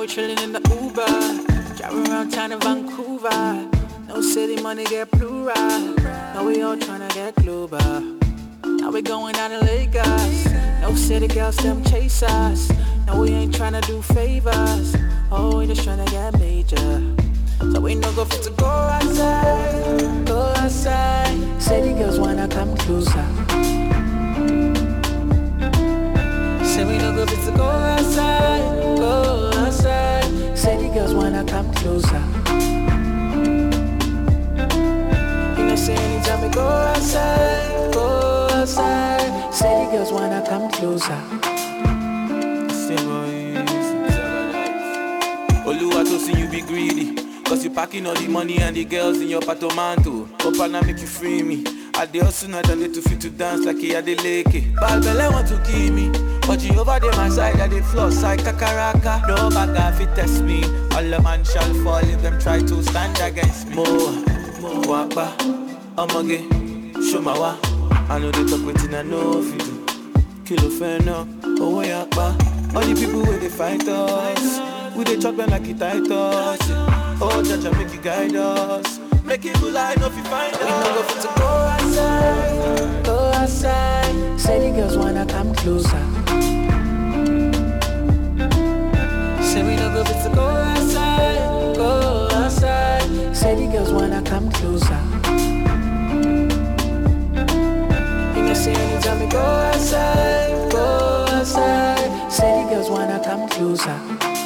we chillin' in the Uber. Driving around town in Vancouver. No city money get plural. Now we all tryna get global. Now we going out in Lagos. No city girls, them chase us. No, we ain't tryna do favors. Oh, we just tryna get major. So we no go fit to go outside, go outside. City girls wanna come closer. Say we no go fit to go outside, go outside. City girls wanna come closer. You know, say anytime we go outside, go outside. City girls wanna come closer. Oluwa to see you be greedy. Cause you packing all the money and the girls in your patomanto. Hope I make you free me. I dey hustle night and day to fit to dance like a de leke. Bad belle want to kill me. But you over there my side, I dey floss like kakaraka. No bag fit test me. All a man shall fall if them try to stand against me. Mo, mo, wapa, omoge, show my wa. I know they talk wetin I know if you do. Kilo fena, oh yakpa. All the people where they fight us, we they chop them like it tight us. Oh, Jaja, make you guide us. Make it lie, no fi find We no go us. fit to go outside, go outside. City girls wanna come closer. Say we no go fit to go outside, go outside. City girls wanna come closer. You know, say anytime we go outside, go outside. City girls wanna come closer.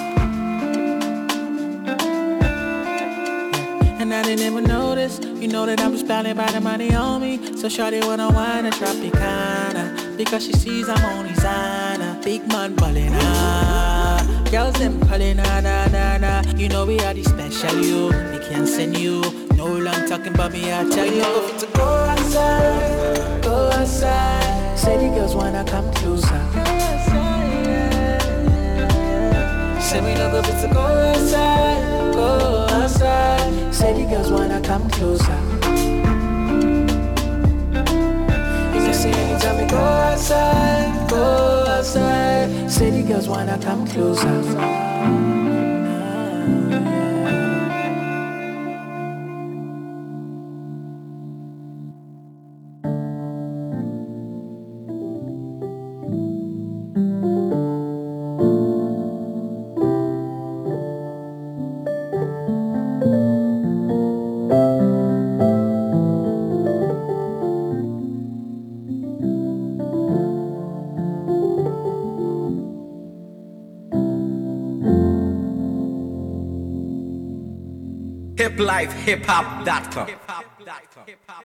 And I didn't even notice You know that I'm just blinded by the money on me So shawty wanna wine and Tropicana Because she sees I'm on designer Big man ballin' ah Girls them calling ah na na na You know we are the special you We can't send you No long talking about me I tell you Go fit to go outside Go outside City girls wanna come closer Say we no go fit to go outside, go outside. City girls wanna come closer. You can see anytime we go outside, go outside. City girls wanna come closer. hiplifehiphop.com.